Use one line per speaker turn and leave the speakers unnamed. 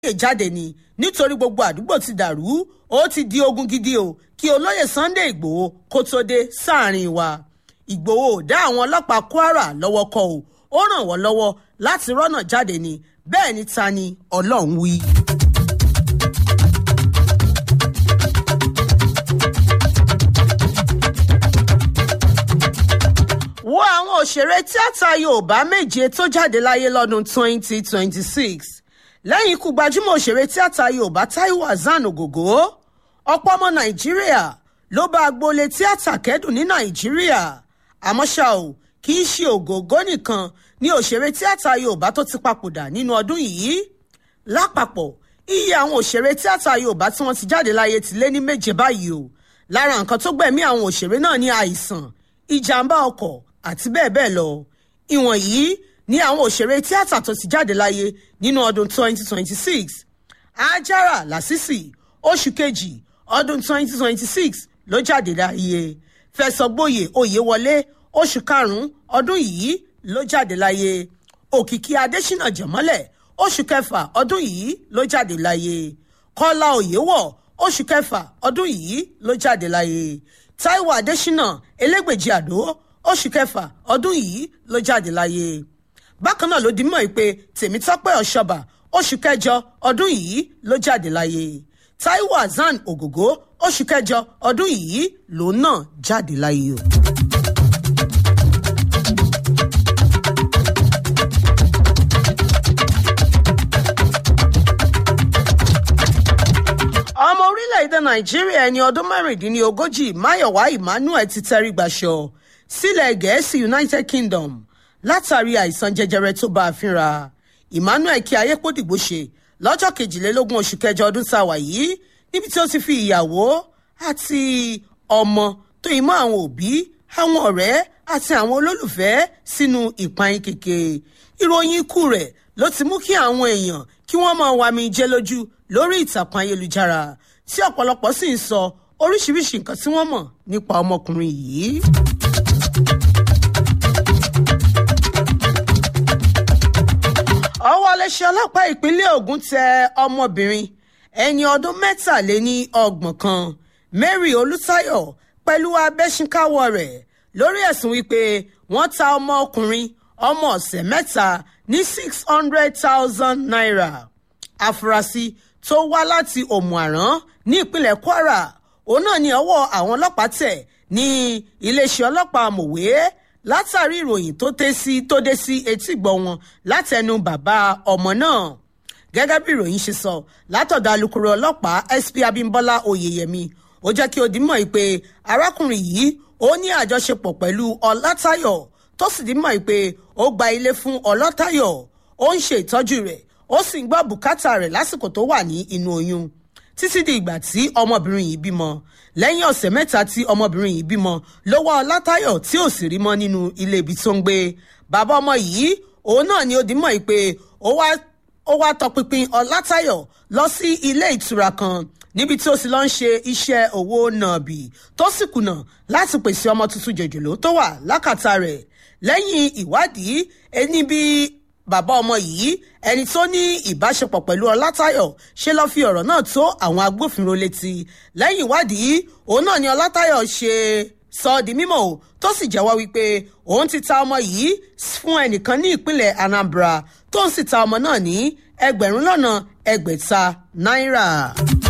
olóyè jáde ni nítorí gbogbo àdúgbò ti dàrú ó ti di ogun gidi o kí olóyè Sunday Ìgbòho kó tó dé sáàrin wa Ìgbòho ò dá àwọn ọlọ́pàá Kwara lọ́wọ́ kọ o ó ràn wọ́n lọ́wọ́ láti rọ́nà jáde ni bẹ́ẹ̀ ni ta ni Ọlọ́run wí. wo àwọn òṣèré tíátà Yorùbá méje tó jáde láyé lọ́dún 2026 lẹ́yìn ikú gbajúmọ̀ òṣèré tíátà Yorùbá Táíwò Hassan Ògògó ọ̀pọ̀ ọmọ Nàìjíríà ló bá agboolé tíátà kẹ́dùn ní Nàìjíríà àmọ́ ṣá o kì í ṣe Ògògó nìkan ni òṣèré tíátà Yorùbá tó ti papòdà nínú ọdún yìí lápapọ̀ iye àwọn òṣèré tíátà Yorùbá tí wọ́n ti jáde láyé ti lé ní méje báyìí o lára nǹkan tó gbẹ̀mí àwọn òṣèré náà ní àìsàn ìjàmbá ọkọ̀ àti bẹ́ẹ̀ bẹ́ẹ̀ lọ ìwọ̀nyí ni àwọn òṣèré tíátà tó ti jáde láyé nínú ọdún 2026 Àjàrà Lásìsì oṣù kejì ọdún 2026 ló jáde láyé Fẹ̀sọ̀gboyè Oyèwọlé oṣù karùn-ún ọdún yìí ló jáde láyé Òkìkí Adésínà Jẹ̀mọ́lẹ̀ oṣù kẹfà ọdún yìí ló jáde láyé Kọ́lá Oyèwọ̀ oṣù kẹfà ọdún yìí ló jáde láyé Táíwò Adésínà Elégbèjì Àdó oṣù kẹfà ọdún yìí ló jáde láyé bákan náà ló di mọ́ pé Tèmítọ́pẹ́ Ọ̀ṣọ́bà oṣù kẹjọ ọdún yìí ló jáde láyé Táíwò Hassan Ògògó oṣù kẹjọ ọdún yìí lòun náà jáde láyé o. ọmọ orílẹ̀-èdè nàìjíríà ẹni ọdún mẹ́rìndínlógójì máyọ̀wá emmanuel ti tẹrí gbàṣọ sílẹ̀ gẹ̀ẹ́sì united kingdom látàrí àìsàn jẹjẹrẹ tó bá a fínra emmanuel kí ayépòdìgbò ṣe lọ́jọ́ kejìlélógún oṣù kẹjọ ọdún tá a wà yìí níbi tí ó ti fi ìyàwó àti ọmọ tó yìí mọ́ àwọn òbí àwọn ọ̀rẹ́ àti àwọn olólùfẹ́ sínú ìpayín kèké ìròyìn ikú rẹ̀ ló ti mú kí àwọn èèyàn kí wọ́n máa wami jẹ́ lójú lórí ìtàkùn ayélujára tí ọ̀pọ̀lọpọ̀ sì ń sọ oríṣiríṣi nǹkan tí wọ́n mọ̀ nípa ọmọkùnrin yìí. ọwọ́ iléeṣẹ́ ọlọ́pàá ìpínlẹ̀ Ògùn tẹ ọmọbìnrin ẹni ọdún mẹ́tàléní ọgbọ̀n kan Mary Olùtayọ̀ pẹ̀lú abẹ́sínkáwọ́ rẹ̀ lórí ẹ̀sùn wípé wọ́n ta ọmọkùnrin ọmọ ọ̀sẹ̀ mẹ́ta ní six hundred thousand naira afurasí tó wá láti òmùàrán ní ìpínlẹ̀ Kwara òun náà ní ọwọ́ àwọn ọlọ́pàá tẹ̀ ní iléeṣẹ́ ọlọ́pàá mòwe látàrí ìròyìn tó dé sí tó dé sí etígbọ̀ wọn látẹnu bàbá ọmọ náà gẹ́gẹ́ bí ìròyìn ṣe sọ látọ̀dọ̀ alukoro ọlọ́pàá SP Abímbọ́lá Oyèyẹmí ó jẹ́ kí ó di mọ̀ pé arákùnrin yìí ó ní àjọṣepọ̀ pẹ̀lú Ọlátayọ̀ tó sì di mọ̀ pé ó gba ilé fún Ọlátayọ̀ ó ń ṣe ìtọ́jú rẹ̀ ó sì ń gbọ́ bùkátà rẹ̀ lásìkò tó wà ní inú oyún títí di ìgbà tí ọmọbìnrin yìí bímọ lẹ́yìn ọ̀sẹ̀ mẹ́ta tí ọmọbìnrin yìí bímọ ló wá Ọlátayọ̀ tí ò sì rí mọ́ nínú ilé ibi tó ń gbé bàbá ọmọ yìí òun náà ni ó di mọ̀ pé ó wá ó wá tọpinpin Ọlátayọ̀ lọ sí ilé ìtura kan níbi tí ó sì lọ ń ṣe iṣẹ́ owó nàbì tó sì kùnà láti pèsè ọmọ tuntun jòjòló tó wà lákàtà rẹ̀ lẹ́yìn ìwádìí ẹni bíi bàbá ọmọ yìí ẹni tó ní ìbáṣepọ̀ pẹ̀lú ọlátayọ̀ ṣe lọ́ọ́ fi ọ̀rọ̀ náà tó àwọn agbófinró létí lẹ́yìn ìwádìí òun náà ni ọlátayọ̀ ṣe sọ ọ́ di mímọ̀ o tó sì jẹ́wọ́ wípé òun ti ta ọmọ yìí fún ẹnìkan ní ìpínlẹ̀ Anambra tó ń sì ta ọmọ náà ní ẹgbẹ̀rún lọ́nà ẹgbẹ̀ta náírà.